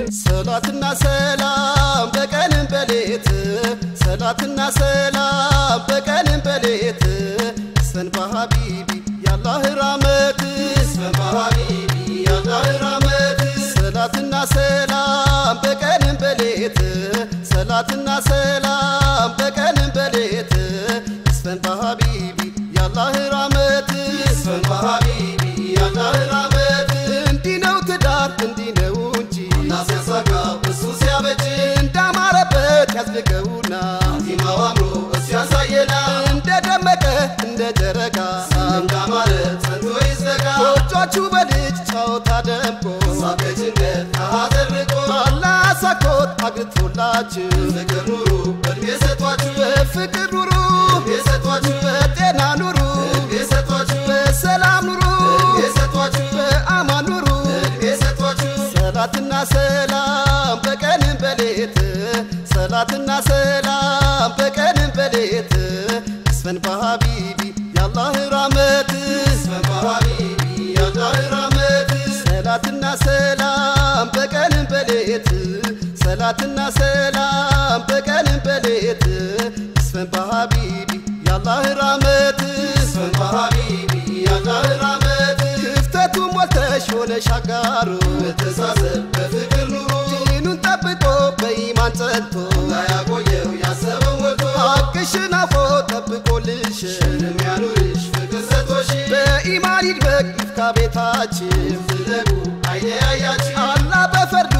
ሰላትና ሰላም በቀንም በሌት ሰላትና ሰላም በቀንም በሌት ሰን በሀቢቢ ያላህ ራመት ሰን በሀቢቢ ያላህ ራመት ሰላትና ሰላም በቀንም በሌት ሰላትና ሰላም በቀንም በሌት ሰን በሀቢቢ ያላህ ራመት ሰን በሀቢቢ ያላህ ራመት እንዲህ ነው ትዳር እንዲህ ነው እንጂ ሲያሳጋ እሱ ሲያበጅ እንዳማረበት ያዝልቀውና ቲማው አምሮ እሱ ያሳየና እንደደመቀ እንደ ጨረቃ እንዳማረ ጸንቶ ይዘጋ ጎጆቹ በልጅ ጨዋታ ደምቆ ሳቅ ጭንቀት ከሐዘን ርቆ አላህ አሳኮት አግብቶላችሁ ፍቅር ኑሩ እድሜ ሰጥቷችሁ በፍቅር ኑሩ እድሜ ሰጥቷችሁ በጤና ኑሩ እድሜ ሰጥቷችሁ በሰላም ኑሩ እድሜ ሰጥቷችሁ በአማን ኑሩ እድሜ ሰጥቷችሁ ሰላትና ሰላም በቀንም በሌት ሰላትና ሰላም በቀንም በሌት ይስፈን በሀቢቢ ያላህ ራመት ይስፈን በሀቢቢ ያላህ ራመት ሰላትና ሰላም በቀንም በሌት ሰላትና ሰላም በቀንም በሌት ይስፈን በሀቢቢ ያላህ ራመት ይስፈን በሀቢቢ ያላህ ራመት ክፍተቱ ሞልተሽ ሆነሽ አጋሩ መተሳሰብ በፍቅር ኑሩ ዲኑን ጠብቆ በኢማን ጸንቶ ላያቆየው ያሰበው ሞልቶ ሐቅሽን አፎ ጠብቆልሽ ምንም ያኑርሽ ፍቅር ሰጥቶሽ በኢማን ይድበቅ ይፍካ ቤታችን ፍለጉ አይለያያችሁ አላህ በፈርዱ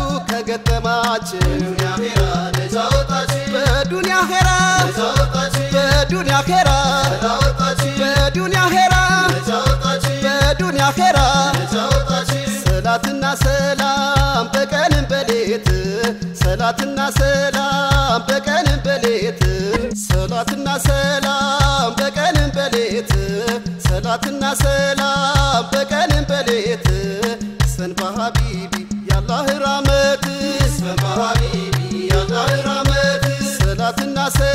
ከገጠማችን ዱንያ ሄራ ነፃ ወጣችሁ በዱንያ ሄራ ነፃ ወጣችሁ በዱንያ ሄራ ነፃ ወጣችሁ በዱንያ ሄራ ነፃ ወጣችሁ በዱንያ ሄራ ነፃ ወጣችሁ ሰላትና ሰላም በቀንም በሌት ሰላትና ሰላም በቀንም በሌት ሰላትና ሰላም በቀንም በሌት ሰላትና ሰላም በቀንም በሌት ሰን በሀቢቢ ያላህ ራመት ይስፈን በሀቢቢ ያላህ ራመት ሰላትና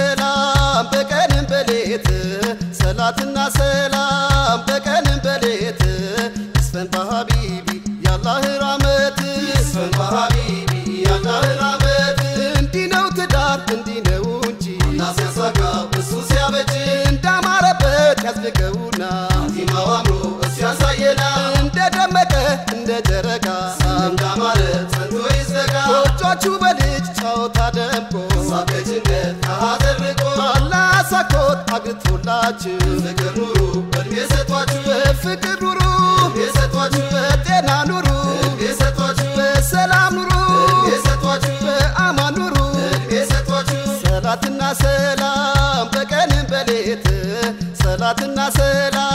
ሰላም በቀንም በሌት ሰላትና ሰላም በቀንም በሌት ይስፈን በሀቢቢ ያላህ ራመት ይስፈን በሀቢቢ ያላህ ራመት እንዲህ ነው ትዳር እንዲህ ነው እንጂ እና ሲያሳጋ እሱ ሲያበጅ እንዳማረበት ያዝልቀውና ቲማው አምሮ እሱ ያሳየና እንደደመቀ እንደ ጨረቃ እንዳማረ ጸንቶ ይዘጋ ጎጆቹ በልጅ ጨዋታ ደምቆ ሳቅ ጭንቀት ከሐዘን ርቆ አላህ አሳኮት አግብቶላችሁ ፍቅር ኑሩ እድሜ ሰጥቷችሁ በፍቅር ኑሩ እድሜ ሰጥቷችሁ በጤና ኑሩ እድሜ ሰጥቷችሁ በሰላም ኑሩ እድሜ ሰጥቷችሁ በአማን ኑሩ እድሜ ሰጥቷችሁ ሰላትና ሰላም በቀንም በሌት ሰላትና ሰላም